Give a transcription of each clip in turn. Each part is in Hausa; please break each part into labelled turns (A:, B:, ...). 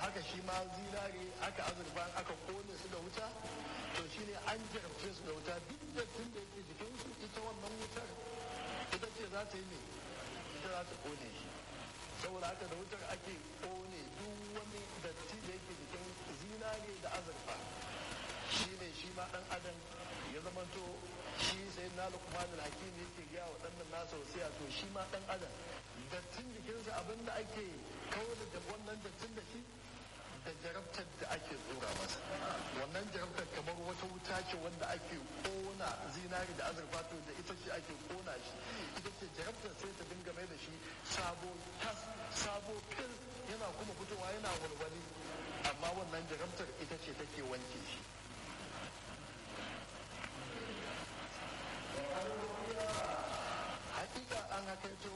A: haka shi ma zinare aka azurfa aka kone su da wuta to shine an jarabce su da wuta duk da tun da yake jikinsu ita wannan wutar ita ce za ta yi ne ita za ta kone shi saboda haka da wutar ake kone duk wani datti da yake jikin zinare da azurfa shi ne shi ma dan adam ya zamanto shi sai na lukman al-hakim yake gaya wa dan nasa wasiya to shi ma dan adam dattin jikinsa abinda ake kawo da wannan dattin da shi da jarabtar da ake tsora masa wannan jarabtar kamar wata wuta ce wanda ake kona zinari da azurfa to da ita ce ake kona shi ita ce jarabtar sai ta dinga mai da shi sabo tas sabo fil yana kuma fitowa yana walwali amma wannan jarabtar ita ce take wanke shi hakika an hakaito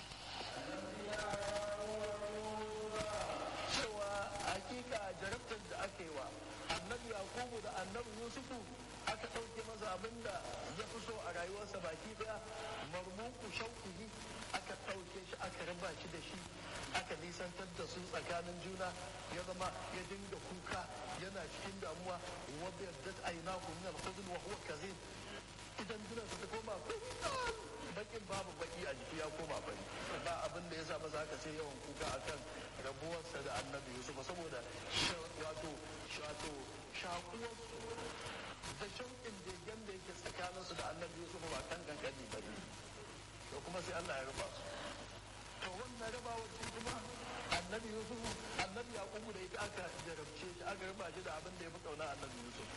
A: cewa hakika jarabtar da aka yi wa annabi yakubu da annabi yusufu aka ɗauke masa abin da ya fi so a rayuwarsa baki daya marmuku shauƙi aka ɗauke shi aka raba shi da shi aka nisantar da su tsakanin juna ya zama ya dinga kuka yana cikin damuwa wadda yadda aina min al-khuzn wa huwa kazin idan duna su ta koma bakin babu baki a jiki ya koma bari ba abin da ya sa masa haka sai yawan kuka akan rabuwarsa da annabi yusuf saboda wato wato shakuwarsu da shauƙin degen da yake tsakaninsu da annabi yusuf ba kan kankani ba ne to kuma sai allah ya rufa su to wannan rabawar shi kuma annabi yusuf annabi yaqubu da ita aka jarabce shi aka raba shi da abin da ya fi kauna annabi yusuf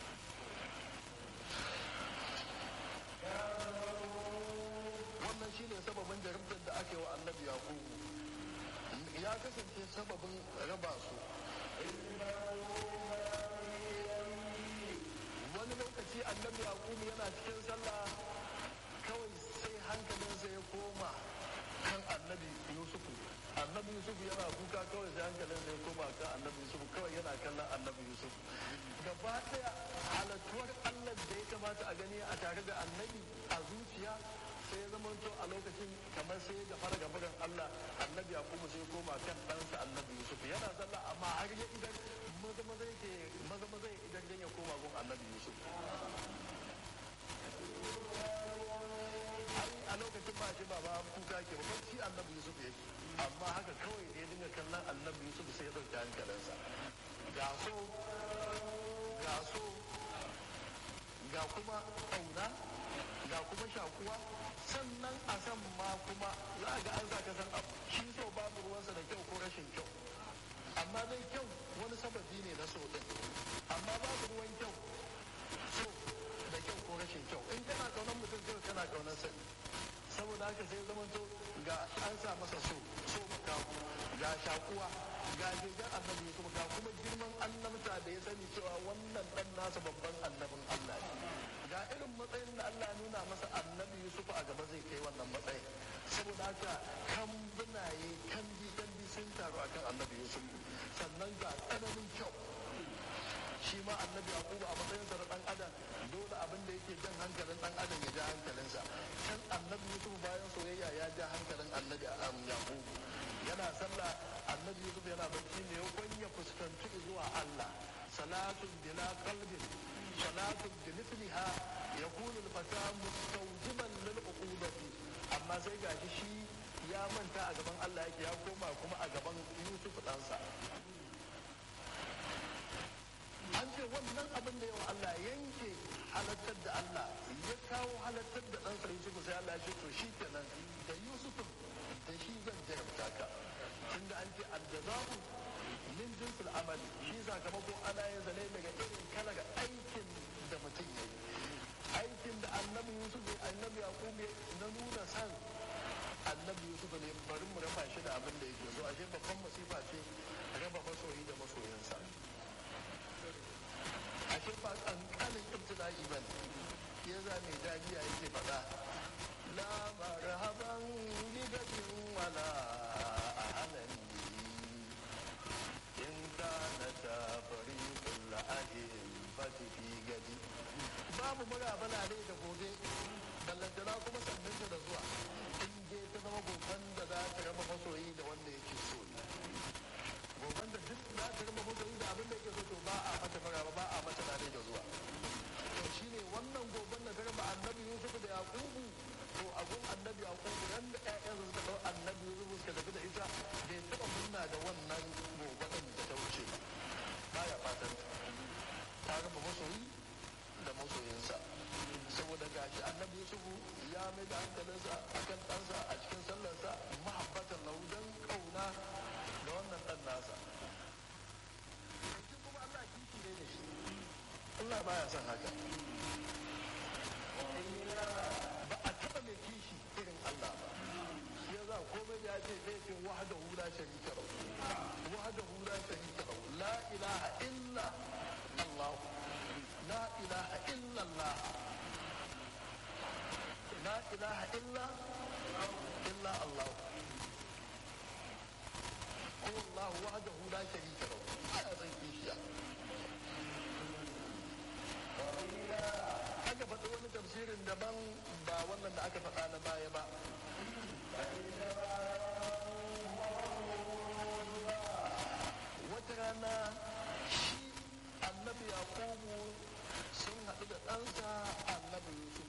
A: wannan shi ne sababin jarabtar da ake wa annabi yaqubu ya kasance sababin raba su wani lokaci annabi yaqubu yana cikin sallah kawai sai hankalinsa ya koma kan annabi yusufu annabi yusufu yana kuka kawai sai hankalinsa ya koma kan annabi yusufu kawai yana kallon annabi yusufu gaba daya halattuwar allah da ya kamata a gani a tare da annabi a zuciya sai ya zama to a lokacin kamar sai ya gafara gabaran allah annabi ya kuma sai koma kan ɗansa annabi yusuf yana sallah amma har ya idan maza maza yake maza maza idan dan ya koma gun annabi yusuf ai a lokacin ba shi baba kuka ke ba shi annabi yusuf yake amma haka kawai da ya dinga kallon annabi yusuf sai ya ɗauki hankalinsa ga so ga so ga kuma ƙauna ga kuma shakuwa sannan a san ma kuma za a ga an ka san abu shi so babu ruwansa da kyau ko rashin kyau amma dai kyau wani sababi ne na so din amma babu ruwan kyau so da kyau ko rashin kyau in kana kaunar mutum kyau kana kaunar sa saboda haka sai zaman to ga an sa masa so so makamu ga shakuwa ga jirgin annabi kuma ga kuma girman annabta da ya sani cewa wannan dan nasa babban annabin Allah ne ga irin matsayin da Allah nuna masa annabi Yusuf a gaba zai kai wannan matsayin saboda haka kambunaye kandi kandi sun taru akan annabi Yusuf sannan ga tsananin kyau shi ma annabi Yakubu a matsayin sa na dan adam dole abin da yake jan hankalin dan adam ya ja hankalinsa kan annabi Yusuf bayan soyayya ya ja hankalin annabi Yakubu yana sallah annabi Yusuf yana bacci ne ya fuskanci zuwa Allah salatun bila qalbin صلاة بمثلها يكون الفتى مستوجبا للعقوبة أما sai gashi shi ya manta a gaban Allah yake ya koma kuma a gaban Yusuf ɗansa. An ce wannan abin da yawa Allah yanke halattar da Allah ya kawo halattar da ɗansa Yusuf sai Allah ya ce to shi kenan da Yusuf da shi zan jarabta ka. Tunda an ce aljaza'u min jinsul amali shi sakamako ana yin zane daga irin kalar aikin da mutum ya yi aikin da annabi yusuf ne annabi yaqub ne na nuna san annabi yusuf ne bari mu raba shi da abin da yake so ashe babban masifa ce raba masoyi da masoyansa ashe ba kankanin ibtila'i ba ne ya za mai dajiya yake faɗa la marhaban bidatin wala ahalan in kana ta fariqul ahibati fi gadi babu murabala ne da gobe ballantana kuma sannan da zuwa in je ta zama goban da za ta raba masoyi da wanda yake so ne goban da duk za ta raba abin da yake so to ba a mata maraba ba a mata dare da zuwa to shine wannan goben da garba annabi yusuf da yaqubu to a gun annabi yaqubu ran da ƴaƴan su suka dau annabi yusuf suka tafi da ita bai taɓa munna da wannan goben da ta wuce ba baya fatan ta raba masoyi da masoyinsa saboda gashi annabi yusuf ya mai da hankalinsa akan ɗansa a cikin sallarsa mahabbatan lahu dan kauna da wannan ɗan nasa shi kuma Allah kishi ne da shi Allah baya son haka ba a taɓa mai kishi irin Allah ba shi ya za komai da ya ce zai ce wahada hula sharika lahu wahada hula sharika lahu la ilaha illa Allah la ilaha illa Allah la ilaha illa illa Allah هو الله وحده لا شريك له على zan kishiya aka faɗi wani tafsirin daban ba wannan da aka faɗa na baya ba wata rana shi annabi yakubu sun haɗu da ɗansa annabi yusuf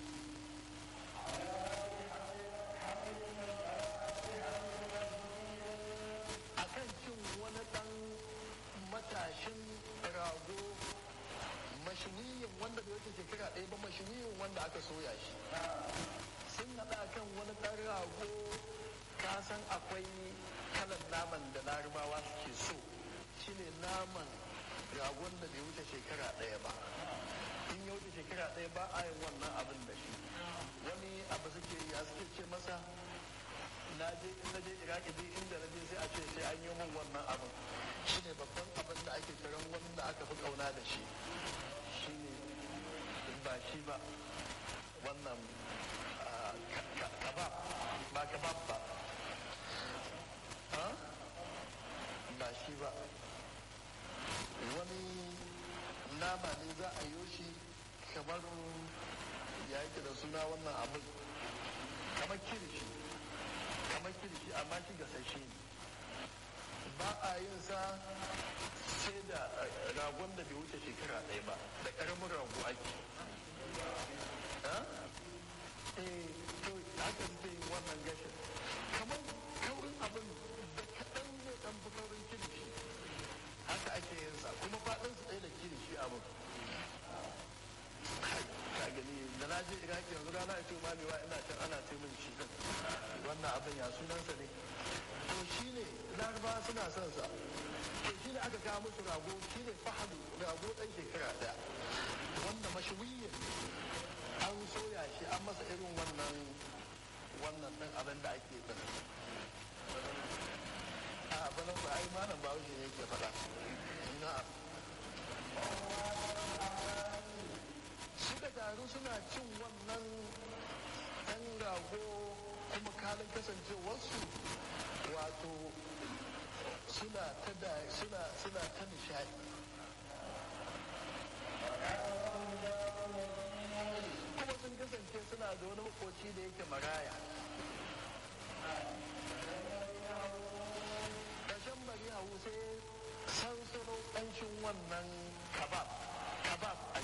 A: akan cin wani ɗan matashin rago mashiniyin wanda bai wuce shekara ɗaya ba mashiniyin wanda aka soya shi sun haɗa kan wani ɗan rago ka san akwai kalan naman da larabawa suke so shine naman ragon da bai wuce shekara ɗaya ba in ya wuce shekara ɗaya ba a yin wannan abin da shi wani abu suke ya suke ce masa na je in na je iraki duk inda na je sai a ce sai an yi min wannan abin shine babban abin da ake kiran wanda aka fi kauna da shi shine ba shi ba wannan kabab ba kabab ba ba shi ba wani nama ne za a yi shi kamar ya yake da suna wannan abin kamar kirishi kamar kirishi amma shi gasashe ne ba a yin sa sai da ragon da bai wuce shekara ɗaya ba da ƙaramin rago ake eh to haka suke yin wannan gashin kamar kaurin abin da kaɗan ne ɗan fi kaurin kirishi haka ake yin sa kuma faɗin su ɗaya da kirishi abin ka gani da na je iraki yanzu rana ita malewa ina can ana ce min shi din wannan abin ya sunansa ne to shi ne laraba suna son sa to shi ne aka kawo musu rago shi ne fahadu rago ɗan shekara ɗaya wanda mashawiyin an soya shi an masa irin wannan wannan ɗin abin da ake ɗin a bana ba ai malam ba ne yake faɗa na'am suka taru suna cin wannan ɗan rago kuma kalin kasancewarsu wato suna ta da suna suna ta nishadi kuma sun kasance suna da wani makoci da yake maraya ƙarshen bari hau sai sansano ƙanshin wannan kabab kabab a